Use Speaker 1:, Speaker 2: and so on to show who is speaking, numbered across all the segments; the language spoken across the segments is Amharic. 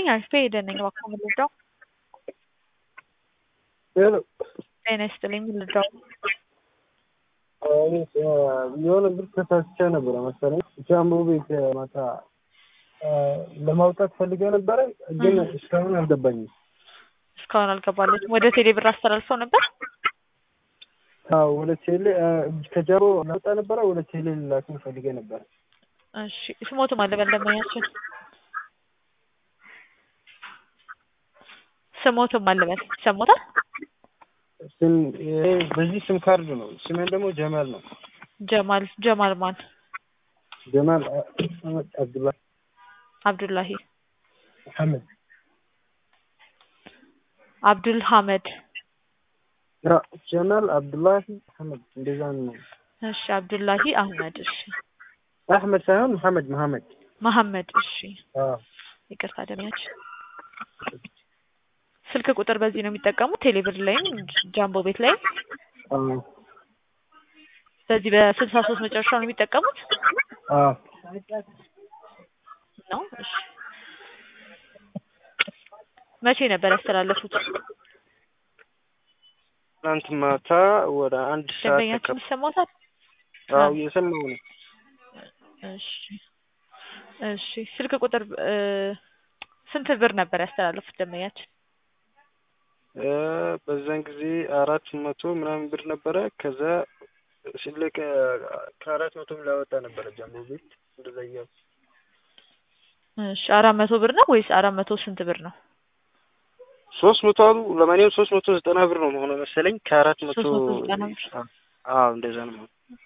Speaker 1: አሪፍ ሄደን ነኝ እባክዎ ምን ልርዳው?
Speaker 2: ሄሎ
Speaker 1: ጤና ይስጥልኝ ምን ልርዳው?
Speaker 2: የሆነ ብር ተሳስቼ ነበረ መሰለኝ ጃምቦ ቤት ማታ ለማውጣት ፈልጌ ነበረ ግን እስካሁን አልገባኝም።
Speaker 1: እስካሁን አልገባለትም። ወደ ቴሌ ብር አስተላልፈው ነበር?
Speaker 2: አዎ ወደ ቴሌ ከጃምቦ ላውጣ ነበረ ወደ ቴሌ ልላክም ፈልጌ ነበረ።
Speaker 1: እሺ ስሞትም አለ በደንበኛችን ስሞትም አለ በል ይሰሞታል?
Speaker 2: ስም ይሄ በዚህ ስም ካርድ ነው። ስሜን ደግሞ ጀማል ነው።
Speaker 1: ጀማል ጀማል ማን?
Speaker 2: ጀማል አብዱላ
Speaker 1: አብዱላሂ
Speaker 2: ሐመድ
Speaker 1: አብዱል ሐመድ
Speaker 2: ያ ጀማል አብዱላሂ ሐመድ እንደዛ ነው።
Speaker 1: እሺ አብዱላሂ አህመድ እሺ
Speaker 2: አህመድ ሳይሆን መሐመድ መሐመድ
Speaker 1: መሐመድ እሺ
Speaker 2: አዎ
Speaker 1: ይቅርታ ደሚያችን ስልክ ቁጥር በዚህ ነው የሚጠቀሙት ቴሌብር ላይም ጃምቦ ቤት ላይም
Speaker 2: አዎ
Speaker 1: በዚህ በስልሳ ሶስት መጨረሻ ነው የሚጠቀሙት
Speaker 2: አዎ
Speaker 1: ነው እሺ መቼ ነበር ያስተላለፉት
Speaker 2: ትናንት ማታ ወደ አንድ ሰዓት
Speaker 1: ደንበኛችን ይሰማታል
Speaker 2: አዎ እየሰማሁ ነው
Speaker 1: እሺ እሺ ስልክ ቁጥር ስንት ብር ነበር ያስተላለፉት ደንበኛችን
Speaker 2: በዛን ጊዜ አራት መቶ ምናምን ብር ነበረ። ከዛ ሲለቅ ከአራት መቶም ላወጣ ነበረ ጃምቦ ቤት እንደዛ እያሉ
Speaker 1: እሺ አራት መቶ ብር ነው ወይስ አራት መቶ ስንት ብር ነው?
Speaker 2: ሶስት መቶ አሉ። ለማንኛውም ሶስት መቶ ዘጠና ብር ነው መሆኑ መሰለኝ ከአራት መቶ
Speaker 1: ሶስት መቶ ዘጠና ብር
Speaker 2: አዎ እንደዛ ነው።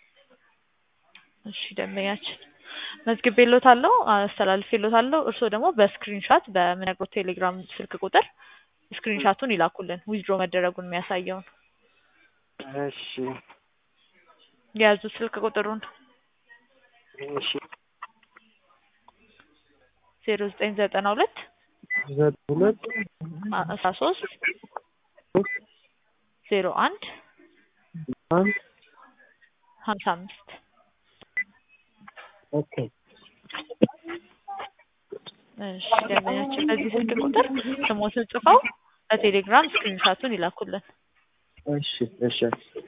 Speaker 1: እሺ ደንበኛችን መዝግቤልዎታለሁ፣ አስተላልፌልዎታለሁ። እርስዎ ደግሞ በስክሪንሻት በምነግሮት ቴሌግራም ስልክ ቁጥር ስክሪንሻቱን ይላኩልን ዊዝድሮ መደረጉን የሚያሳየውን
Speaker 2: እሺ
Speaker 1: የያዙ ስልክ ቁጥሩን
Speaker 2: እሺ
Speaker 1: ዜሮ ዘጠኝ ዘጠና ሁለት
Speaker 2: ሁለት
Speaker 1: አስራ ሶስት ዜሮ አንድ
Speaker 2: አንድ
Speaker 1: ሀምሳ አምስት
Speaker 2: ኦኬ
Speaker 1: እሺ ደንበኛችን በዚህ ስልክ ቁጥር ስሞትን ጽፈው በቴሌግራም ስክሪንሻቱን ይላኩልን።
Speaker 2: እሺ እሺ